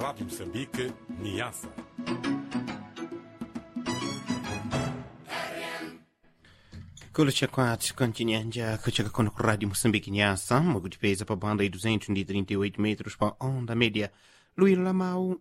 Rádio Moçambique, Niassa. kulucha kwathu kontinyanja kuchaka kono ku rádio moçambique nyasa mukutipeza pa banda de 238 metros pa onda média luíro lamau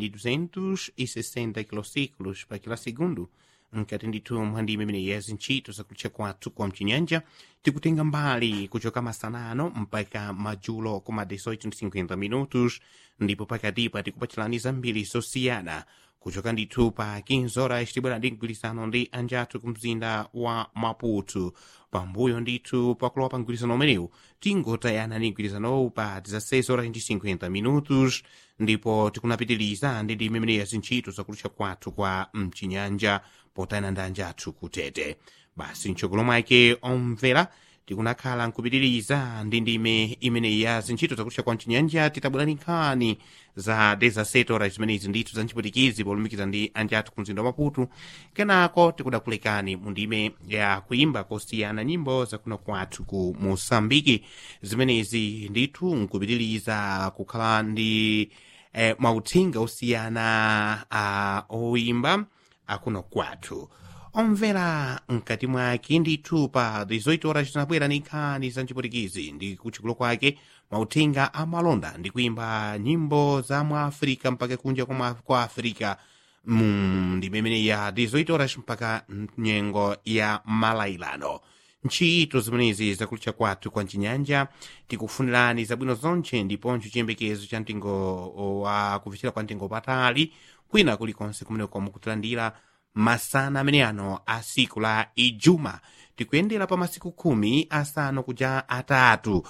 1260 kilociclos pa kila segundo nkati ndithu mphandi imene yezi ntchito zakulucha kwathu kwa mchinyanja tikutenga mbali kuchoka masanano mpaka madzulo koma 1850 minutos ndipo pakatipa tikupachilani zambiri zosiyana kuchoka ndithu pa 15 horas tibwera ndi mgwirizano ndi anjathu ku mzinda wa maputo pambuyo ndithu pakulowa pa mgwirizano umenewu tingotayana ndi mgwirizanowu pa 16 horas ndi 50 minutos ndipo tikunapitiliza ndi ndime imene yazintchito zakulucha kwathu kwa mchinyanja potayana ndi anjathu kutete basi mtsogolo mwake omvera tikunakhala nkupitiriza ndi ndime imene ya zintchito zakulucha kwa mchinyanja titabwerani nkhani za 17 horas zimenezi ndithu za nchiputikizi polumikiza ndi anjathu ku mzinda wa maputo kenako tikudakulekani mu ndime ya kuimba kosiyana nyimbo zakuno kwathu ku mosambiki zimenezi ndithu nkupitiriza kukhala ndi eh, mauthenga osiyana uh, oimba akuno kwathu omvera mkati mwake ndithu pa 18 horas tinabwera ndi nkhani za nchiputikizi ndi kutchikulo kwake mauthenga amalonda ndi kuimba nyimbo za mu africa mpaka kunja kwa, kwa africa mm, ndi imene ya 18 horas mpaka nyengo ya malailano ntchito zimenezi zakulucha kwathu kwa mchinyanja tikufunirani zabwino zonche ndiponso chiyembekezo cha mtengo wa kufikira kwa mtengo patali kwina kulikonse kumeneko mukutilandira masana amene ano a siku la ijuma tikuyendera pa masiku khumi asanu kuja atatu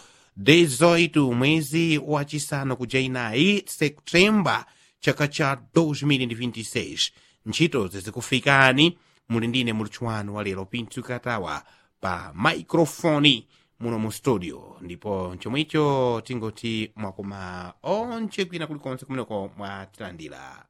18 mwezi wachisanu kuja inayi septemba chaka cha 2026 ntchito zizikufikani muli ndine mulutchuwanu wa lero pintu katawa pa maikrofoni muno mu studio ndipo chomwecho tingoti mwakoma onche kwina kulikonse kumeneko mwatilandira